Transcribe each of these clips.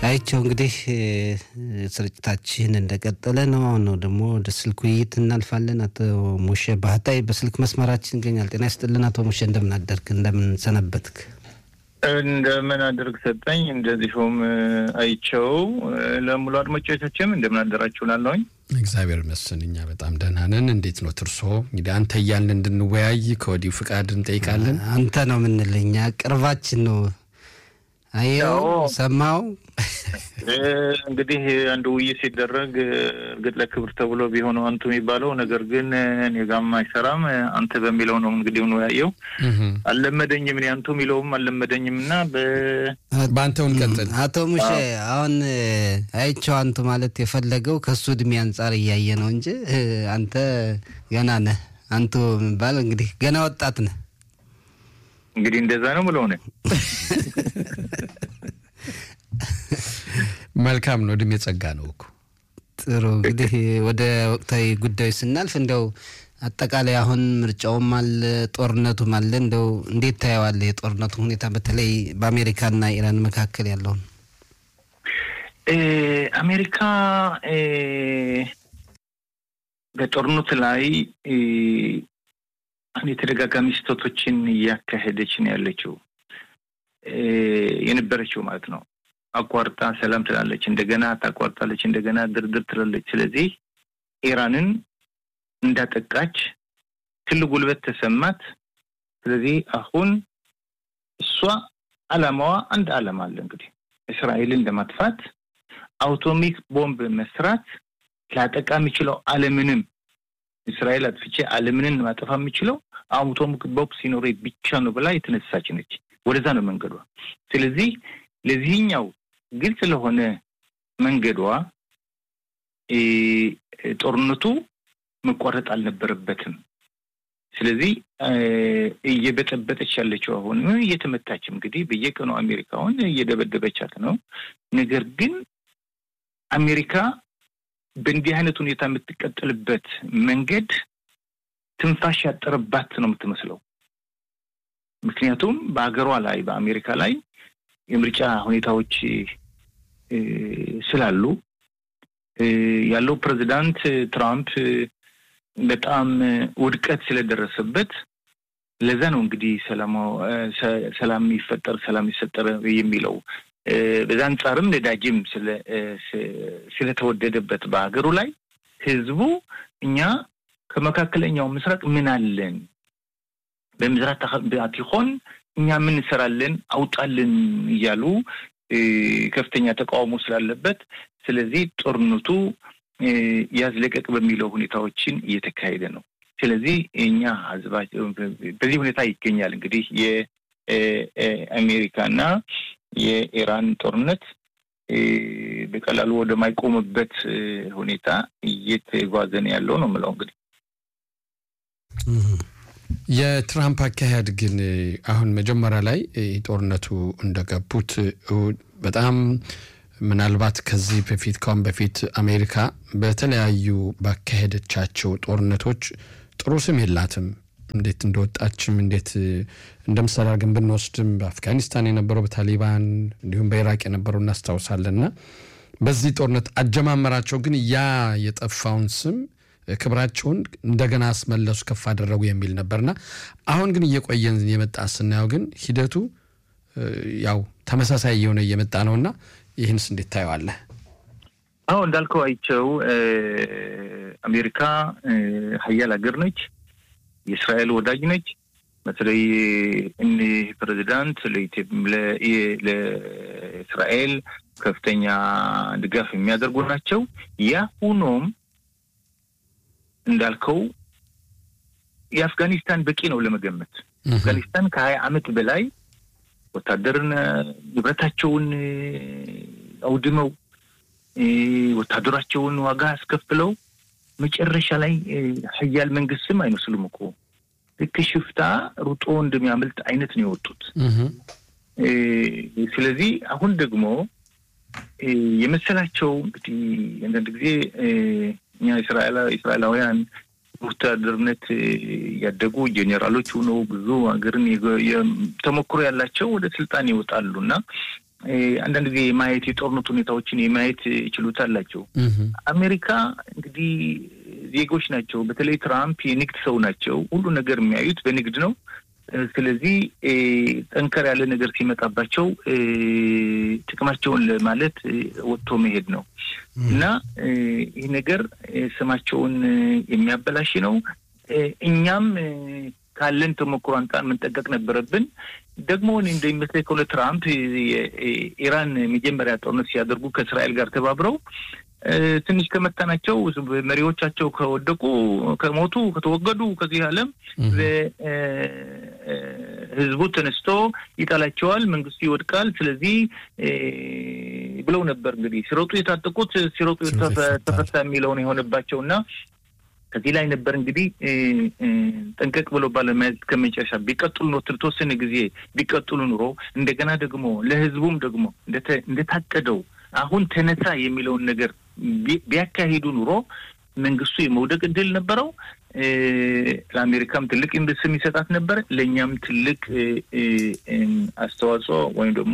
አይቸው እንግዲህ ስርጭታችን እንደቀጠለ ነው። አሁን ነው ደግሞ ወደ ስልክ ውይይት እናልፋለን። አቶ ሙሼ ባህታዊ በስልክ መስመራችን ይገኛል። ጤና ይስጥልን አቶ ሙሼ፣ እንደምን አደርክ? እንደምን ሰነበትክ? እንደምን አደርግ ሰጠኝ። እንደዚሁም አይቸው ለሙሉ አድማጮቻችንም እንደምን አደራችሁ እላለሁኝ። እግዚአብሔር ይመስገን እኛ በጣም ደህና ነን። እንዴት ነው ትርሶ? እንግዲህ አንተ እያልን እንድንወያይ ከወዲሁ ፍቃድ እንጠይቃለን። አንተ ነው የምንልህ እኛ ቅርባችን ነው። አየው ሰማው እንግዲህ አንድ ውይይት ሲደረግ እርግጥ ለክብር ተብሎ ቢሆነው አንቱ የሚባለው ነገር ግን እኔ ጋም አይሰራም። አንተ በሚለው ነው እንግዲህ ያየው አልለመደኝም። እኔ አንቱ የሚለውም አልለመደኝም እና በአንተውን ቀጥል። አቶ ሙሼ አሁን አይቸው አንቱ ማለት የፈለገው ከሱ እድሜ አንጻር እያየ ነው እንጂ አንተ ገና ነህ። አንቱ የሚባል እንግዲህ ገና ወጣት ነህ። እንግዲህ እንደዛ ነው ብለው ነ መልካም ነው። እድሜ ጸጋ ነው እኮ። ጥሩ እንግዲህ ወደ ወቅታዊ ጉዳዮች ስናልፍ እንደው አጠቃላይ አሁን ምርጫውም አለ ጦርነቱም አለ። እንደው እንዴት ታየዋለህ የጦርነቱ ሁኔታ በተለይ በአሜሪካና ኢራን መካከል ያለውን? አሜሪካ በጦርነቱ ላይ የተደጋጋሚ ስህተቶችን እያካሄደች ነው ያለችው የነበረችው ማለት ነው። አቋርጣ ሰላም ትላለች፣ እንደገና ታቋርጣለች፣ እንደገና ድርድር ትላለች። ስለዚህ ኢራንን እንዳጠቃች ትልቅ ጉልበት ተሰማት። ስለዚህ አሁን እሷ አላማዋ አንድ አላማ አለ እንግዲህ እስራኤልን ለማጥፋት አውቶሚክ ቦምብ መስራት ላጠቃ የሚችለው ዓለምንም እስራኤል አጥፍቼ ዓለምንን ማጠፋ የሚችለው አውቶሚክ ቦምብ ሲኖር ብቻ ነው ብላ የተነሳች ነች። ወደዛ ነው መንገዷ። ስለዚህ ለዚህኛው ግልጽ ለሆነ መንገዷ ጦርነቱ መቋረጥ አልነበረበትም። ስለዚህ እየበጠበጠች ያለችው አሁን እየተመታች እንግዲህ በየቀኑ አሜሪካውን እየደበደበቻት ነው። ነገር ግን አሜሪካ በእንዲህ አይነት ሁኔታ የምትቀጥልበት መንገድ ትንፋሽ ያጠረባት ነው የምትመስለው። ምክንያቱም በሀገሯ ላይ በአሜሪካ ላይ የምርጫ ሁኔታዎች ስላሉ ያለው ፕሬዚዳንት ትራምፕ በጣም ውድቀት ስለደረሰበት ለዛ ነው እንግዲህ ሰላም ይፈጠር ሰላም ይሰጠር የሚለው። በዛ አንጻርም ነዳጅም ስለተወደደበት በሀገሩ ላይ ህዝቡ እኛ ከመካከለኛው ምስራቅ ምን አለን በምስራቅ አቲኮን እኛ ምን እንሰራለን አውጣልን እያሉ ከፍተኛ ተቃውሞ ስላለበት ስለዚህ ጦርነቱ ያዝለቀቅ በሚለው ሁኔታዎችን እየተካሄደ ነው። ስለዚህ እኛ ህዝባችን በዚህ ሁኔታ ይገኛል። እንግዲህ የአሜሪካና የኢራን ጦርነት በቀላሉ ወደማይቆምበት ሁኔታ እየተጓዘ ነው ያለው ነው የምለው እንግዲህ የትራምፕ አካሄድ ግን አሁን መጀመሪያ ላይ ጦርነቱ እንደገቡት በጣም ምናልባት ከዚህ በፊት ካሁን በፊት አሜሪካ በተለያዩ ባካሄደቻቸው ጦርነቶች ጥሩ ስም የላትም። እንዴት እንደወጣችም እንዴት እንደ ምሳሌ አድርገን ብንወስድም በአፍጋኒስታን የነበረው በታሊባን እንዲሁም በኢራቅ የነበረው እናስታውሳለን። እና በዚህ ጦርነት አጀማመራቸው ግን ያ የጠፋውን ስም ክብራቸውን እንደገና አስመለሱ፣ ከፍ አደረጉ የሚል ነበርና አሁን ግን እየቆየን የመጣ ስናየው ግን ሂደቱ ያው ተመሳሳይ እየሆነ እየመጣ ነውና ይህንስ እንዴት ታየዋለህ? አሁ እንዳልከው አይቸው አሜሪካ ሀያል ሀገር ነች፣ የእስራኤል ወዳጅ ነች። በተለይ እኒህ ፕሬዚዳንት ለእስራኤል ከፍተኛ ድጋፍ የሚያደርጉ ናቸው። ያ ሁኖም እንዳልከው የአፍጋኒስታን በቂ ነው ለመገመት። አፍጋኒስታን ከሀያ ዓመት በላይ ወታደርን ንብረታቸውን አውድመው ወታደራቸውን ዋጋ አስከፍለው መጨረሻ ላይ ሀያል መንግስትም አይመስሉም እኮ ልክ ሽፍታ ሩጦ እንደሚያመልጥ አይነት ነው የወጡት። ስለዚህ አሁን ደግሞ የመሰላቸው እንግዲህ አንዳንድ ጊዜ እኛ እስራኤላውያን ወታደርነት ያደጉ ጄኔራሎች ሆነው ብዙ ሀገርን ተሞክሮ ያላቸው ወደ ስልጣን ይወጣሉ እና አንዳንድ ጊዜ የማየት የጦርነት ሁኔታዎችን የማየት ችሎታ አላቸው። አሜሪካ እንግዲህ ዜጎች ናቸው። በተለይ ትራምፕ የንግድ ሰው ናቸው። ሁሉ ነገር የሚያዩት በንግድ ነው። ስለዚህ ጠንከር ያለ ነገር ሲመጣባቸው ጥቅማቸውን ለማለት ወጥቶ መሄድ ነው እና ይህ ነገር ስማቸውን የሚያበላሽ ነው። እኛም ካለን ተሞክሮ አንጻር መንጠቀቅ ነበረብን። ደግሞ እኔ እንደሚመስለኝ ከሆነ ትራምፕ የኢራን መጀመሪያ ጦርነት ሲያደርጉ ከእስራኤል ጋር ተባብረው ትንሽ ከመታናቸው መሪዎቻቸው ከወደቁ፣ ከሞቱ፣ ከተወገዱ ከዚህ ዓለም ህዝቡ ተነስቶ ይጠላቸዋል፣ መንግስቱ ይወድቃል። ስለዚህ ብለው ነበር እንግዲህ ሲሮጡ የታጠቁት ሲሮጡ ተፈታ የሚለውን የሆነባቸው እና ከዚህ ላይ ነበር እንግዲህ ጠንቀቅ ብሎ ባለመያዝ ከመጨረሻ ቢቀጥሉ ኖ ተወሰነ ጊዜ ቢቀጥሉ ኑሮ እንደገና ደግሞ ለህዝቡም ደግሞ እንደታቀደው አሁን ተነሳ የሚለውን ነገር ቢያካሂዱ ኑሮ መንግስቱ የመውደቅ እድል ነበረው። ለአሜሪካም ትልቅ ስም ይሰጣት ነበር። ለእኛም ትልቅ አስተዋጽኦ ወይም ደግሞ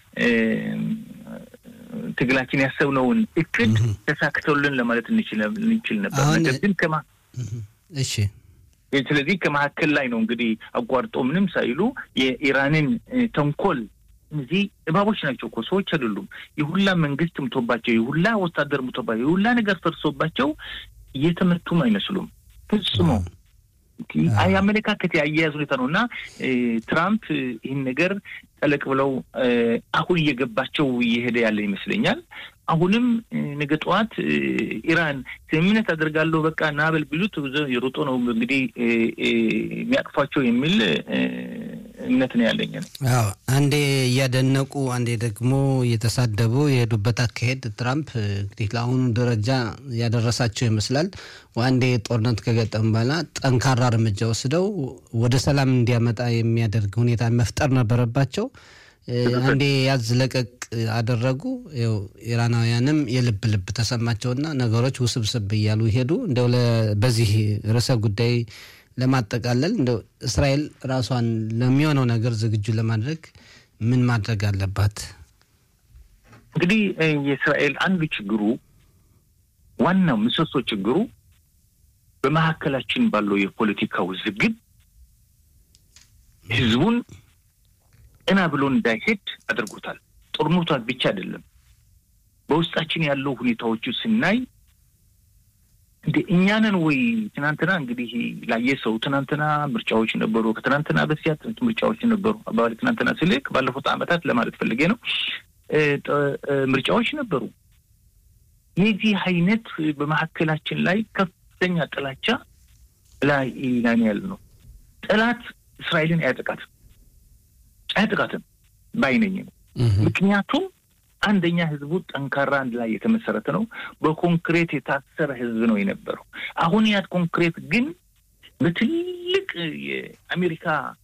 ትግላችን ያሰብነውን እቅድ ተሳክተውልን ለማለት እንችል ነበር። ነገር ግን ከማ እሺ ስለዚህ ከመካከል ላይ ነው እንግዲህ አቋርጦ ምንም ሳይሉ የኢራንን ተንኮል እነዚህ እባቦች ናቸው እኮ ሰዎች አይደሉም። የሁላ መንግስት ምቶባቸው፣ የሁላ ወታደር ምቶባቸው፣ የሁላ ነገር ፈርሶባቸው እየተመቱም አይመስሉም ፍጽሞ የአመለካከት የአያያዝ ሁኔታ ነው እና ትራምፕ ይህን ነገር ጠለቅ ብለው አሁን እየገባቸው እየሄደ ያለ ይመስለኛል። አሁንም ነገ ጠዋት ኢራን ስምምነት አደርጋለሁ በቃ ናበል ቢሉት የሮጦ ነው እንግዲህ የሚያቅፏቸው የሚል እምነት ነው ያለኝ ነው። አዎ አንዴ እያደነቁ አንዴ ደግሞ እየተሳደቡ የሄዱበት አካሄድ ትራምፕ እንግዲህ ለአሁኑ ደረጃ ያደረሳቸው ይመስላል። አንዴ ጦርነት ከገጠም በኋላ ጠንካራ እርምጃ ወስደው ወደ ሰላም እንዲያመጣ የሚያደርግ ሁኔታ መፍጠር ነበረባቸው። አንዴ ያዝ ለቀቅ አደረጉ። ያው ኢራናውያንም የልብ ልብ ተሰማቸውና ነገሮች ውስብስብ እያሉ ሄዱ። እንደው በዚህ ርዕሰ ጉዳይ ለማጠቃለል እንደው እስራኤል ራሷን ለሚሆነው ነገር ዝግጁ ለማድረግ ምን ማድረግ አለባት? እንግዲህ የእስራኤል አንዱ ችግሩ ዋናው ምሰሶ ችግሩ በመካከላችን ባለው የፖለቲካ ውዝግብ ህዝቡን ቀና ብሎ እንዳይሄድ አድርጎታል። ጦርነቷ ብቻ አይደለም፣ በውስጣችን ያለው ሁኔታዎቹ ስናይ እንደ እኛንን ወይ ትናንትና እንግዲህ ላየ ሰው ትናንትና ምርጫዎች ነበሩ፣ ከትናንትና በስቲያ ምርጫዎች ነበሩ። አባባል ትናንትና ስልክ ባለፉት ዓመታት ለማለት ፈልጌ ነው። ምርጫዎች ነበሩ። የዚህ አይነት በመካከላችን ላይ ከፍተኛ ጥላቻ ላይ ላይ ያለ ነው። ጠላት እስራኤልን አያጠቃትም አያጠቃትም ባይነኝ ነው። ምክንያቱም አንደኛ ህዝቡ ጠንካራ አንድ ላይ የተመሰረተ ነው። በኮንክሬት የታሰረ ህዝብ ነው የነበረው። አሁን ያት ኮንክሬት ግን በትልቅ የአሜሪካ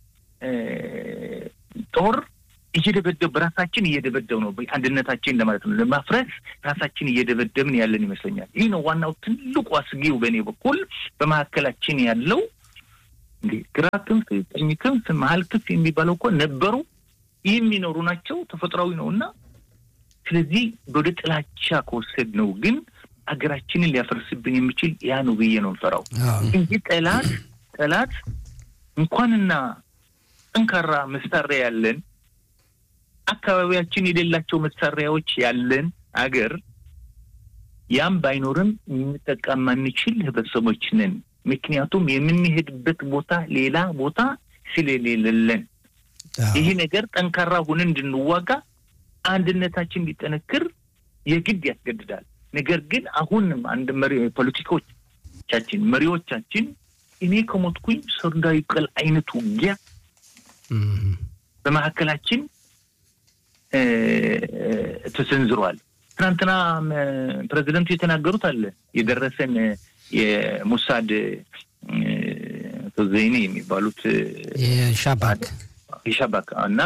ጦር እየደበደብ በራሳችን እየደበደብ ነው። አንድነታችን ለማለት ነው ለማፍረስ ራሳችን እየደበደብን ያለን ይመስለኛል። ይህ ነው ዋናው ትልቁ አስጊው በእኔ በኩል በመካከላችን ያለው እንግዲህ ግራ ክንፍ፣ ቀኝ ክንፍ፣ መሀል ክንፍ የሚባለው እኮ ነበሩ የሚኖሩ ናቸው። ተፈጥሯዊ ነው እና ስለዚህ ወደ ጥላቻ ከወሰድ ነው ግን ሀገራችንን ሊያፈርስብን የሚችል ያ ነው ብዬ ነው እንፈራው እንጂ ጠላት ጠላት እንኳንና ጠንካራ መሳሪያ ያለን አካባቢያችን የሌላቸው መሳሪያዎች ያለን አገር ያም ባይኖርም ልንጠቃ ማንችል ህብረተሰቦች ነን። ምክንያቱም የምንሄድበት ቦታ ሌላ ቦታ ስለሌለን ይህ ነገር ጠንካራ ሆነን እንድንዋጋ አንድነታችን እንዲጠነክር የግድ ያስገድዳል። ነገር ግን አሁንም አንድ መሪ ፖለቲካዎቻችን መሪዎቻችን እኔ ከሞትኩኝ ሰርዶ ይብቀል አይነት ውጊያ በመካከላችን ተሰንዝሯል። ትናንትና ፕሬዚደንቱ የተናገሩት አለ የደረሰን የሙሳድ ዘይኔ የሚባሉት የሻባክ የሻባክ እና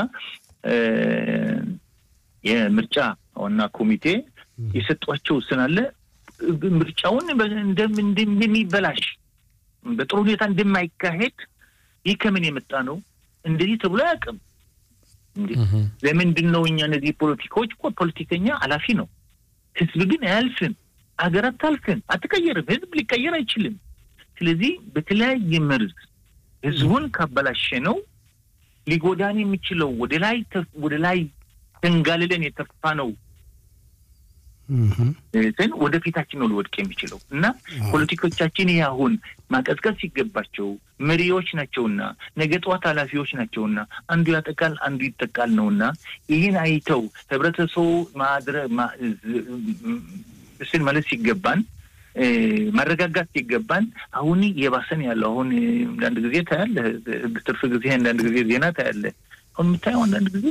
የምርጫ ዋና ኮሚቴ የሰጧቸው ስናለ ምርጫውን እንደሚበላሽ በጥሩ ሁኔታ እንደማይካሄድ ይህ ከምን የመጣ ነው? እንደዚህ ተብሎ አያውቅም። ለምንድን ነው እኛ እነዚህ ፖለቲካዎች እኮ ፖለቲከኛ ኃላፊ ነው። ህዝብ ግን አያልፍም። ሀገር አታልፍም፣ አትቀየርም። ህዝብ ሊቀየር አይችልም። ስለዚህ በተለያየ መርዝ ህዝቡን ካበላሸ ነው ሊጎዳን የሚችለው ወደ ላይ ወደ ላይ ተንጋልለን የተፋ ነው ግን ወደፊታችን ነው ሊወድቅ የሚችለው እና ፖለቲኮቻችን ይህ አሁን ማቀዝቀዝ ሲገባቸው መሪዎች ናቸውና ነገ ጠዋት ኃላፊዎች ናቸውና አንዱ ያጠቃል አንዱ ይጠቃል ነውና ይህን አይተው ህብረተሰቡ ማድረ ስን ማለት ሲገባን ማረጋጋት ሲገባን አሁን የባሰን ያለው አሁን አንዳንድ ጊዜ ታያለህ፣ ትርፍ ጊዜ አንዳንድ ጊዜ ዜና ታያለህ። አሁን የምታየው አንዳንድ ጊዜ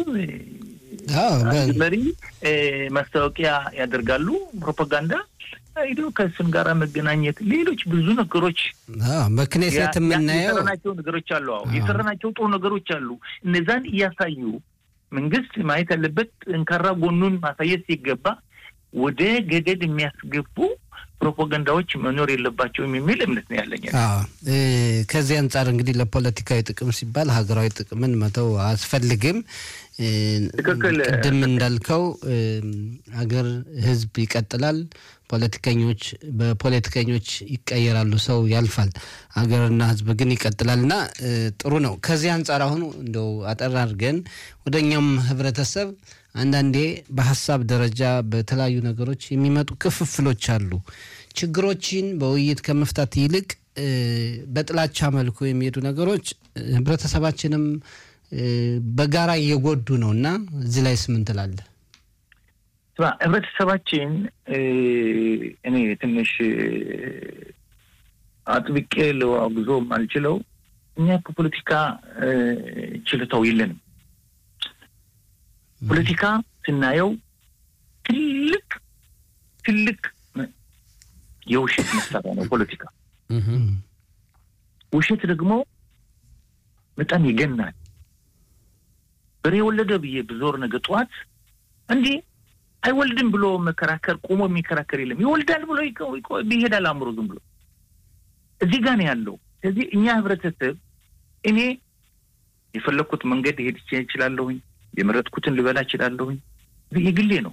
መሪ ማስታወቂያ ያደርጋሉ፣ ፕሮፓጋንዳ ሄዶ ከእሱን ጋር መገናኘት፣ ሌሎች ብዙ ነገሮች በክኔሴት የምናየው የሰራናቸው ነገሮች አሉ። አዎ የሰራናቸው ጥሩ ነገሮች አሉ። እነዛን እያሳዩ መንግስት ማየት ያለበት ጠንካራ ጎኑን ማሳየት ሲገባ ወደ ገደል የሚያስገቡ ፕሮፓጋንዳዎች መኖር የለባቸውም የሚል እምነት ነው ያለኝ። ከዚህ አንጻር እንግዲህ ለፖለቲካዊ ጥቅም ሲባል ሀገራዊ ጥቅምን መተው አያስፈልግም። ቅድም እንዳልከው ሀገር፣ ህዝብ ይቀጥላል። ፖለቲከኞች በፖለቲከኞች ይቀየራሉ፣ ሰው ያልፋል፣ ሀገርና ህዝብ ግን ይቀጥላል እና ጥሩ ነው። ከዚህ አንጻር አሁን እንደው አጠር አድርገን ወደ እኛም ህብረተሰብ አንዳንዴ በሀሳብ ደረጃ በተለያዩ ነገሮች የሚመጡ ክፍፍሎች አሉ። ችግሮችን በውይይት ከመፍታት ይልቅ በጥላቻ መልኩ የሚሄዱ ነገሮች ህብረተሰባችንም በጋራ እየጎዱ ነው እና እዚህ ላይ ስምን ትላለህ? ህብረተሰባችን እኔ ትንሽ አጥብቄ ለአጉዞ አልችለው እኛ ከፖለቲካ ችልታው የለንም። ፖለቲካ ስናየው ትልቅ ትልቅ የውሸት መሳሪያ ነው ፖለቲካ። ውሸት ደግሞ በጣም ይገናል። በሬ ወለደ ብዬ ብዞር ነገ ጠዋት እንዲህ አይወልድም ብሎ መከራከር ቆሞ የሚከራከር የለም። ይወልዳል ብሎ ይሄዳል አእምሮ ዝም ብሎ እዚህ ጋር ነው ያለው። ስለዚህ እኛ ህብረተሰብ እኔ የፈለግኩት መንገድ ሄድ ይችላለሁኝ የመረጥኩትን ልበላ እችላለሁኝ። የግሌ ነው።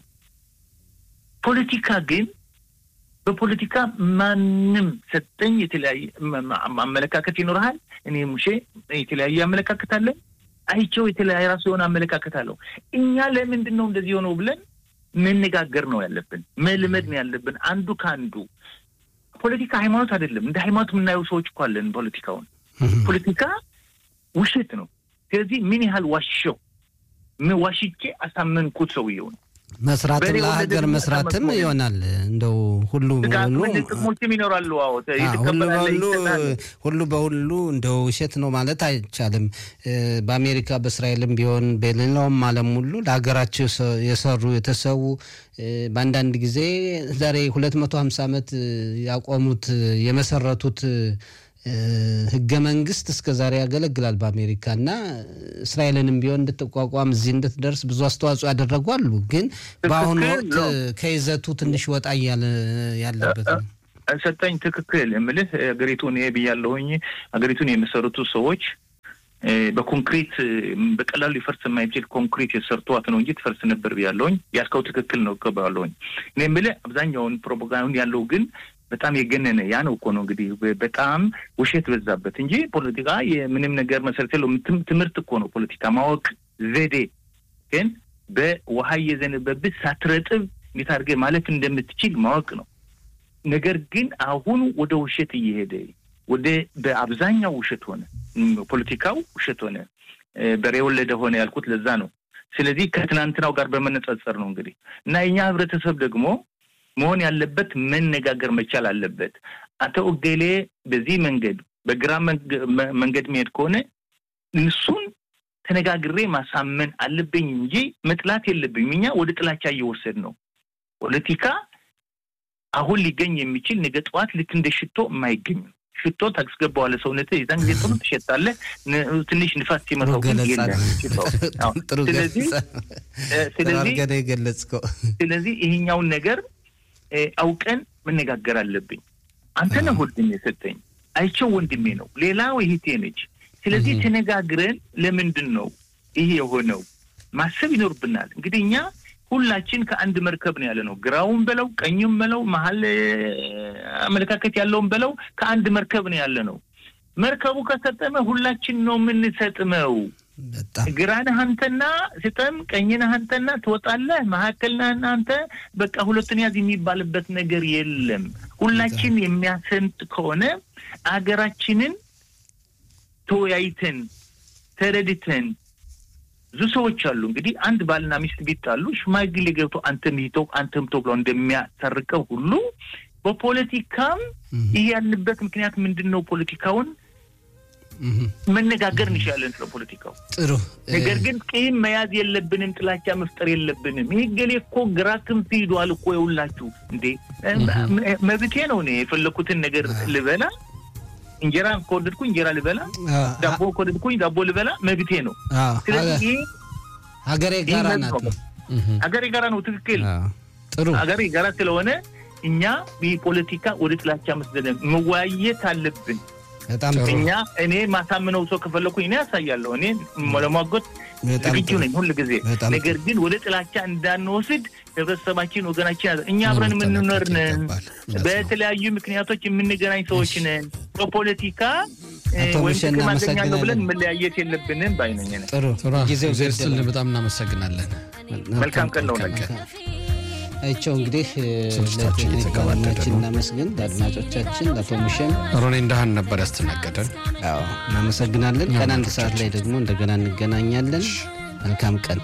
ፖለቲካ ግን በፖለቲካ ማንም ሰጠኝ የተለያየ አመለካከት ይኖርሃል። እኔ ሙሼ የተለያየ አመለካከት አለን። አይቸው የተለያየ ራሱ የሆነ አመለካከት አለው። እኛ ለምንድን ነው እንደዚህ የሆነው ብለን መነጋገር ነው ያለብን፣ መልመድ ነው ያለብን አንዱ ከአንዱ። ፖለቲካ ሃይማኖት አይደለም። እንደ ሃይማኖት የምናየው ሰዎች እኮ አለን ፖለቲካውን። ፖለቲካ ውሸት ነው። ስለዚህ ምን ያህል ዋሸው ዋሽቼ አሳመንኩት ሰውየውን መስራትም ለሀገር መስራትም ይሆናል። እንደው ሁሉ በሁሉ ጥቅሞችም ይኖራሉ። ሁሉ በሁሉ ሁሉ በሁሉ እንደው ውሸት ነው ማለት አይቻልም። በአሜሪካ በእስራኤልም ቢሆን በሌላውም ዓለም ሁሉ ለሀገራቸው የሰሩ የተሰዉ በአንዳንድ ጊዜ ዛሬ ሁለት መቶ ሀምሳ ዓመት ያቆሙት የመሰረቱት ህገ መንግስት እስከ ዛሬ ያገለግላል በአሜሪካ እና እስራኤልንም ቢሆን እንድትቋቋም እዚህ እንድትደርስ ብዙ አስተዋጽኦ ያደረጉ አሉ። ግን በአሁኑ ወቅት ከይዘቱ ትንሽ ወጣ እያለ ያለበት ነው። ሰጠኝ ትክክል የምልህ ሀገሪቱን ብያለሁኝ። ሀገሪቱን የመሰረቱ ሰዎች በኮንክሪት በቀላሉ ሊፈርስ የማይችል ኮንክሪት የሰርቷት ነው እንጂ ትፈርስ ነበር ብያለሁኝ። ያልከው ትክክል ነው እቀበላለሁኝ። እኔ የምልህ አብዛኛውን ፕሮፓጋንዳ ያለው ግን በጣም የገነነ ያ ነው እኮ ነው እንግዲህ በጣም ውሸት በዛበት እንጂ ፖለቲካ የምንም ነገር መሰረት የለው። ትምህርት እኮ ነው ፖለቲካ ማወቅ ዘዴ። ግን በውሃ እየዘነበብህ ሳትረጥብ እንዴት አድርገህ ማለፍ እንደምትችል ማወቅ ነው። ነገር ግን አሁን ወደ ውሸት እየሄደ ወደ በአብዛኛው ውሸት ሆነ፣ ፖለቲካው ውሸት ሆነ፣ በሬ ወለደ ሆነ ያልኩት ለዛ ነው። ስለዚህ ከትናንትናው ጋር በመነጻጸር ነው እንግዲህ እና የኛ ህብረተሰብ ደግሞ መሆን ያለበት መነጋገር መቻል አለበት። አቶ እገሌ በዚህ መንገድ በግራ መንገድ መሄድ ከሆነ እሱን ተነጋግሬ ማሳመን አለብኝ እንጂ መጥላት የለብኝም። እኛ ወደ ጥላቻ እየወሰድ ነው። ፖለቲካ አሁን ሊገኝ የሚችል ነገ ጠዋት ልክ እንደ ሽቶ የማይገኝ ነው። ሽቶ ታስገባዋለህ ሰውነት የዛን ጊዜ ጥሩ ትሸጣለህ። ትንሽ ንፋስ ሲመታው ግን የገለጽከው ስለዚህ ይሄኛውን ነገር አውቀን መነጋገር አለብኝ። አንተ ነህ ወንድሜ የሰጠኝ፣ አይቸው ወንድሜ ነው፣ ሌላው እህቴ ነች። ስለዚህ ተነጋግረን ለምንድን ነው ይሄ የሆነው? ማሰብ ይኖርብናል። እንግዲህ እኛ ሁላችን ከአንድ መርከብ ነው ያለ ነው። ግራውን በለው ቀኙም በለው መሀል አመለካከት ያለውን በለው ከአንድ መርከብ ነው ያለ ነው። መርከቡ ከሰጠመ ሁላችን ነው የምንሰጥመው። ግራንህ አንተና ስጠም፣ ቀኝነህ አንተና ትወጣለህ፣ መካከልነህ አንተ በቃ ሁለቱን ያዝ የሚባልበት ነገር የለም። ሁላችን የሚያሰምጥ ከሆነ አገራችንን ተወያይተን ተረድተን ብዙ ሰዎች አሉ እንግዲህ አንድ ባልና ሚስት ቢጣሉ ሽማግሌ ገብቶ አንተም ይተው አንተም ተው ብለው እንደሚያሰርቀው ሁሉ በፖለቲካም ይህ ያልንበት ምክንያት ምንድን ነው? ፖለቲካውን መነጋገር እንችላለን ስለ ፖለቲካው። ጥሩ። ነገር ግን ቂም መያዝ የለብንም፣ ጥላቻ መፍጠር የለብንም። ይህ ገሌ እኮ ግራ ክንፍ ሂዷል እኮ የውላችሁ እንዴ መብቴ ነው እኔ የፈለኩትን ነገር ልበላ እንጀራ ከወደድኩ እንጀራ ልበላ፣ ዳቦ ከወደድኩኝ ዳቦ ልበላ መብቴ ነው። ስለዚህ ሀገሬ ጋራ ናት ነው ሀገሬ ጋራ ነው። ትክክል። ጥሩ ሀገሬ ጋራ ስለሆነ እኛ ፖለቲካ ወደ ጥላቻ መስደለም መወያየት አለብን። በጣም እኛ እኔ ማሳምነው ሰው ከፈለኩኝ እኔ ያሳያለሁ። እኔ ለማጎት ዝግጁ ነኝ ሁል ጊዜ። ነገር ግን ወደ ጥላቻ እንዳንወስድ ህብረተሰባችን፣ ወገናችን እኛ አብረን የምንኖር ነን። በተለያዩ ምክንያቶች የምንገናኝ ሰዎች ነን። በፖለቲካ ወይም ጥቅም አገኛለሁ ብለን መለያየት የለብንም ባይነኝ ነኝ። ጥሩ ጊዜው ስል በጣም እናመሰግናለን። መልካም ቀን ነው። አይቸው እንግዲህ ለቴክኒክ ባለሙያችን እናመስግን፣ ለአድማጮቻችን ለአቶ ሙሸም ሮኔ እንዳህን ነበር ያስተናገደን። እናመሰግናለን። ቀን አንድ ሰዓት ላይ ደግሞ እንደገና እንገናኛለን። መልካም ቀን